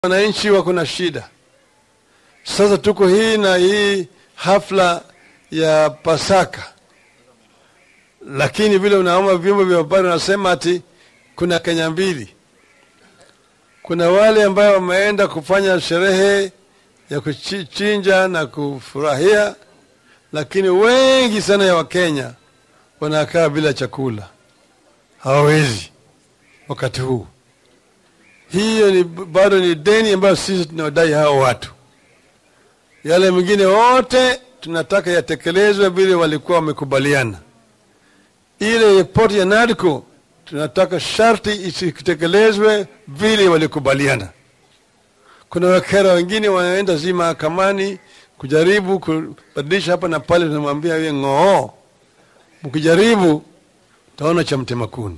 wananchi wako na shida. Sasa tuko hii na hii hafla ya Pasaka, lakini vile unaoma vyombo vya habari wanasema ati kuna Kenya mbili. Kuna wale ambayo wameenda kufanya sherehe ya kuchinja na kufurahia, lakini wengi sana ya Wakenya wanakaa bila chakula, hawawezi wakati huu. Hiyo ni bado ni deni ambayo sisi tunawadai hao watu. Yale mengine wote tunataka yatekelezwe vile walikuwa wamekubaliana. Ile ripoti ya NADCO tunataka sharti isitekelezwe vile walikubaliana. Kuna wakera wengine wanaenda zi mahakamani kujaribu kubadilisha hapa na pale, tunamwambia yeye ng'oo, mkijaribu taona cha mtema kuni.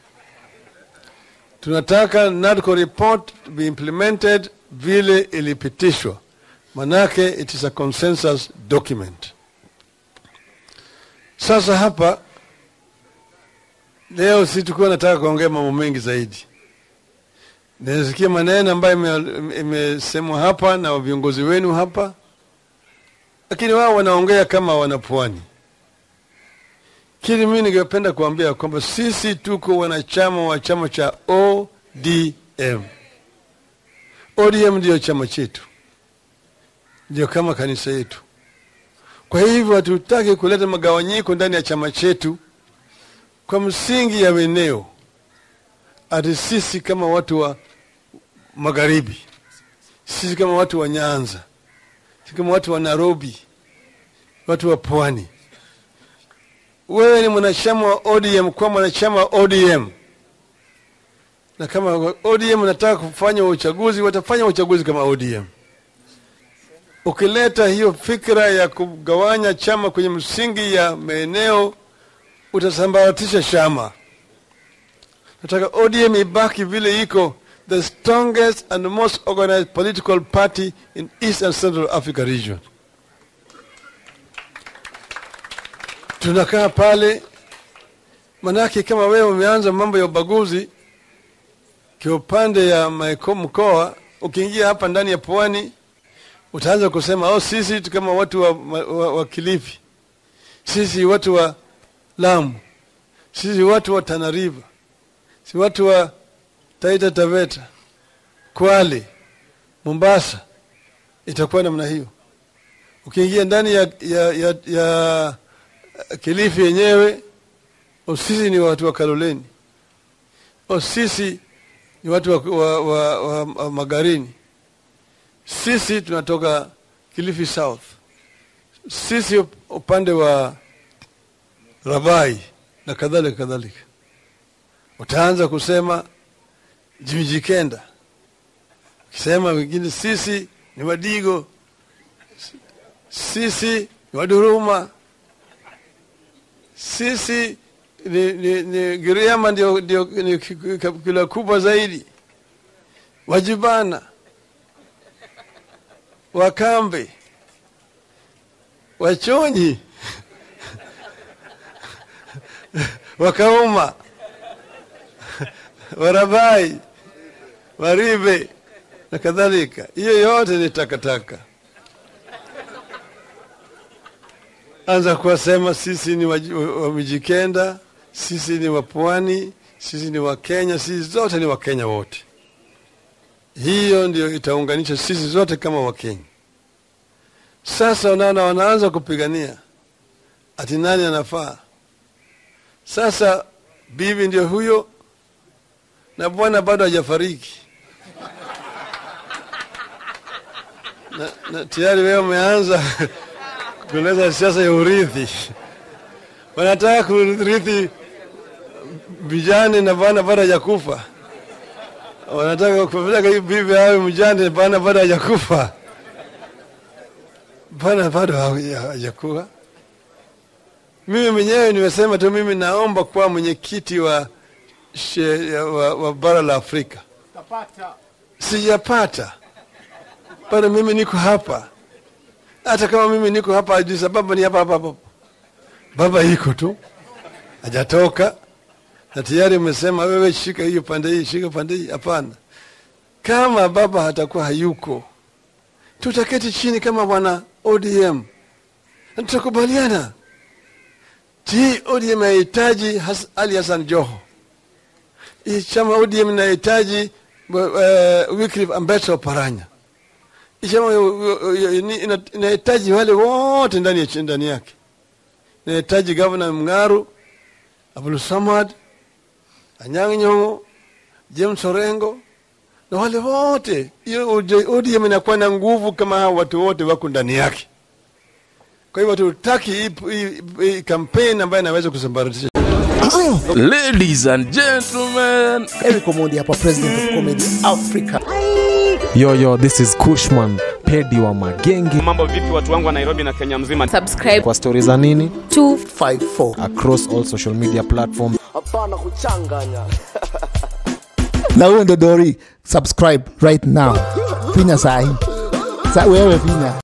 Tunataka NADCO report be implemented vile ilipitishwa, manake it is a consensus document. Sasa hapa leo si tukuwa nataka kuongea mambo mengi zaidi. Nasikia maneno ambayo imesemwa hapa na viongozi wenu hapa, lakini wao wanaongea kama wanapwani. Kile mimi ningependa kuambia kwamba sisi tuko wanachama wa chama cha ODM. ODM ndio chama chetu, ndio kama kanisa yetu. Kwa hivyo hatutaki kuleta magawanyiko ndani ya chama chetu kwa msingi ya weneo, ati sisi kama watu wa magharibi, sisi kama watu wa Nyanza, sisi kama watu wa Nairobi, watu wa pwani wewe ni mwanachama wa ODM kwa mwanachama wa ODM, na kama ODM unataka kufanya uchaguzi, watafanya uchaguzi kama ODM. Ukileta hiyo fikra ya kugawanya chama kwenye msingi ya maeneo, utasambaratisha chama. Nataka ODM ibaki vile iko, the strongest and most organized political party in East and Central Africa region. tunakaa pale, manake kama wewe umeanza mambo ya ubaguzi kiupande ya mkoa, ukiingia hapa ndani ya pwani utaanza kusema oh, sisi kama watu wa, wa, wa Kilifi, sisi watu wa Lamu, sisi watu wa Tana River, si watu wa Taita Taveta, Kwale, Mombasa. Itakuwa namna hiyo. Ukiingia ndani ya, ya, ya, ya Kilifi yenyewe, sisi ni watu wa Kaloleni, sisi ni watu wa, wa, wa, wa, wa Magarini, sisi tunatoka Kilifi South, sisi upande wa Rabai na kadhalika kadhalika. Utaanza kusema Jimijikenda, ukisema wengine sisi ni Wadigo, sisi ni Waduruma sisi ni, ni, ni Giriama ndio, ndio ni kabila kubwa zaidi, Wajibana, Wakambe, Wachonyi, Wakauma, Warabai, Waribe na kadhalika. Hiyo yote ni takataka. anza kuwasema sisi ni Wamijikenda, sisi ni Wapwani, sisi ni Wakenya, sisi zote ni Wakenya wote. Hiyo ndio itaunganisha sisi zote kama Wakenya. Sasa unaona, wanaanza kupigania ati nani anafaa. Sasa bibi ndio huyo na bwana bado hajafariki na, na tayari wewe umeanza kuleta siasa ya urithi. Wanataka kurithi vijane na bana bado hajakufa. Wanataka kupeleka bibi awe mjane bana bado hajakufa. Bana bado hajakufa. Mimi mwenyewe nimesema tu, mimi naomba kuwa mwenyekiti wa, wa, wa bara la Afrika. Sijapata bado, mimi niko hapa hata kama mimi niko hapa Addis Ababa ni hapa hapa hapa. Baba iko tu hajatoka, na tayari umesema wewe, shika hiyo pande hii, shika pande hii. Hapana, kama baba hatakuwa hayuko, tutaketi chini kama bwana ODM na tutakubaliana. Je, ODM inahitaji Has- Ali Hassan Joho? Hii chama ODM inahitaji uh, Wycliffe Ambeto Oparanya. Hii chama uh, uh, ini- ina- inahitaji wale wote ndani ya ndani yake. Inahitaji gavana Mng'aru, Abdul Samad, Anyang' Nyong'o, James Orengo na wale wote. Hiyo ODM inakuwa na nguvu kama hao watu wote wako ndani yake. Kwa hivyo tutaki hii hii- hii kampeni ambayo inaweza kusambaratisha Ladies and gentlemen, Eric Omondi hapa, president of comedy Africa. Yo, yo, this is Kushman, pedi wa magenge. mambo vipi watu wangu wa nairobi na kenya mzima subscribe Kwa stori za nini? 54 Across all social media platforms. na huyo ndo Dori, subscribe right now, finya sahi sa wewe finya